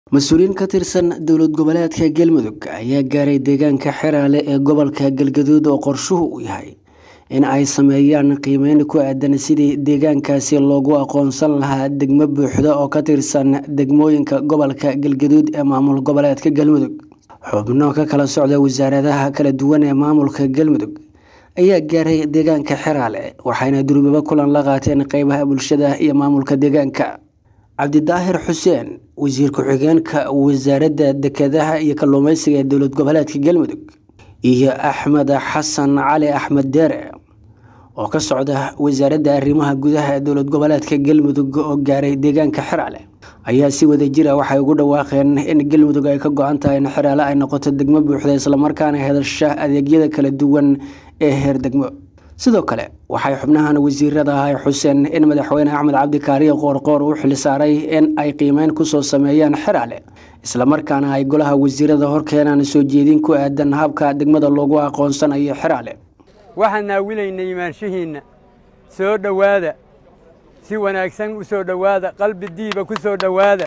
mas-uuliyiin ka tirsan dowlad goboleedka galmudug ayaa gaaray deegaanka xeraale ee gobolka galgaduud oo qorshuhu u yahay in ay sameeyaan qiimeyn ku aadan sidii deegaankaasi loogu aqoonsan lahaa degmo buuxda oo ka tirsan degmooyinka gobolka galgaduud ee maamul goboleedka galmudug xubno ka kala socda wasaaradaha kala duwan ee maamulka galmudug ayaa gaaray deegaanka xeraale waxayna durubaba kulan la qaateen qeybaha bulshada iyo maamulka deegaanka cabdidaahir xuseen wasiir ku-xigeenka wasaaradda dekedaha iyo kalluumeysiga ee dowlad goboleedka galmudug iyo axmed xasan cali axmed deere oo ka socda wasaaradda arrimaha gudaha ee dowlad goboleedka galmudug oo gaaray deegaanka xeraale ayaa si wada jira waxay ugu dhawaaqeen in galmudug ay ka go-an tahay in xeraale ay noqoto degmo buuxda islamarkaana hedasha adeegyada kala duwan ee heer degmo sidoo kale waxay xubnahan wasiirada ahay xuseen in madaxweyne axmed cabdi kaariye qoorqoor u xil saaray in ay qiimeyn kusoo sameeyaan xeraale islamarkaana ay golaha wasiirada horkeenaan soo jeedin ku aadan habka degmada loogu aqoonsanayo xeraale waxaan naawilaynay imaanshihiinna soo dhowaada si wanaagsan u soo dhowaada qalbi diiba ku soo dhowaada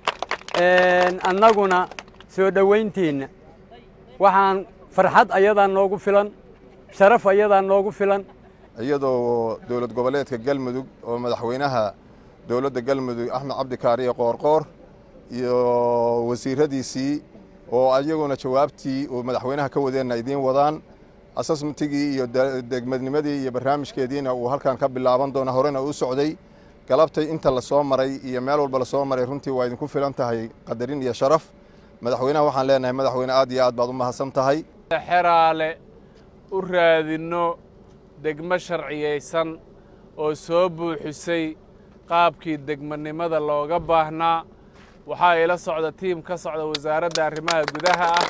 annaguna soo dhowayntiinna waxaan farxad ayadaa noogu filan sharaf ayadaa noogu filan iyadoo dowlad goboleedka galmudug oo madaxweynaha dowladda galmudug axmed cabdi kaariye qoorqoor iyo wasiiradiisii oo ayaguna jawaabtii uu madaxweynaha ka wadeenna idiin wadaan asasmentigii iyo degmadnimadii iyo barnaamijkeediina uu halkan ka bilaaban doona horena u socday galabtay inta la soo maray iyo meel walba la soo maray runtii waa idinku filan tahay qadarin iyo sharaf madaxweynaha waxaan leenahay madaxweyne aad iyo aad baad u mahadsan tahay xeraale u raadinno degmo sharciyaysan oo soo buuxisay qaabkii degmanimada looga baahnaa waxaa ila socda tiim ka socda wasaaradda arrimaha gudaha ah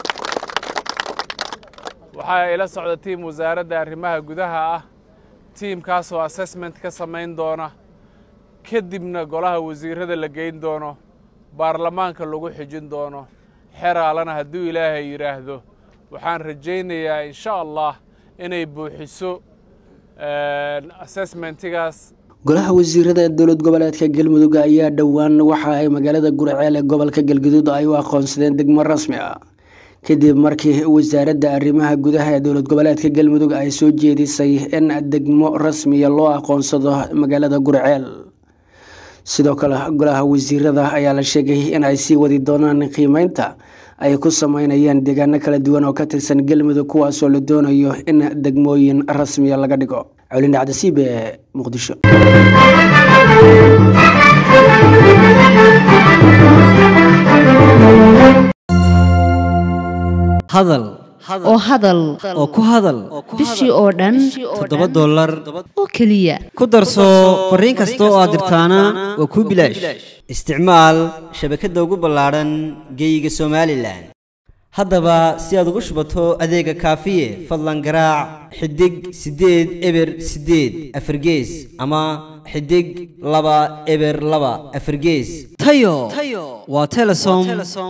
waxaa ila socda tiim wasaaradda arrimaha gudaha ah tiimkaasoo assessment ka samayn doona kadibna golaha wasiirrada la geyn doono baarlamaanka lagu xijin doono xeraalana hadduu ilaahay yidhaahdo waxaan rajaynayaa insha allah inay buuxiso assessmentigaas golaha wasiirada dowlad goboleedka galmudug ayaa dhowaan waxa ay magaalada guraceel ee gobolka galgaduud ay u aqoonsadeen degmo rasmi ah kadib markii wasaaradda arrimaha gudaha ee dowlad goboleedka galmudug ay soo jeedisay in degmo rasmiya loo aqoonsado magaalada guraceel sidoo kale golaha wasiirada ayaa la sheegay in ay sii wadi doonaan qiimeynta ay ku sameynayaan deegaano kala duwan oo ka tirsan galmudug kuwaasoo la doonayo in degmooyin rasmiya laga dhigo colin dhacdasiib ee muqdisho hadal oo hadal oo ku hadal bishii oo dhan toddoba dollar oo keliya ku darso fariin kasta oo aad dirtaana waa kuu bilaash isticmaal shabakadda ugu ballaadhan geeyiga somalilan haddaba si aad ugu shubato adeega kaafiye fadlan garaac xidig siddeed eber siddeed afargees ama xidig laba eber laba afargees tayo waa telesom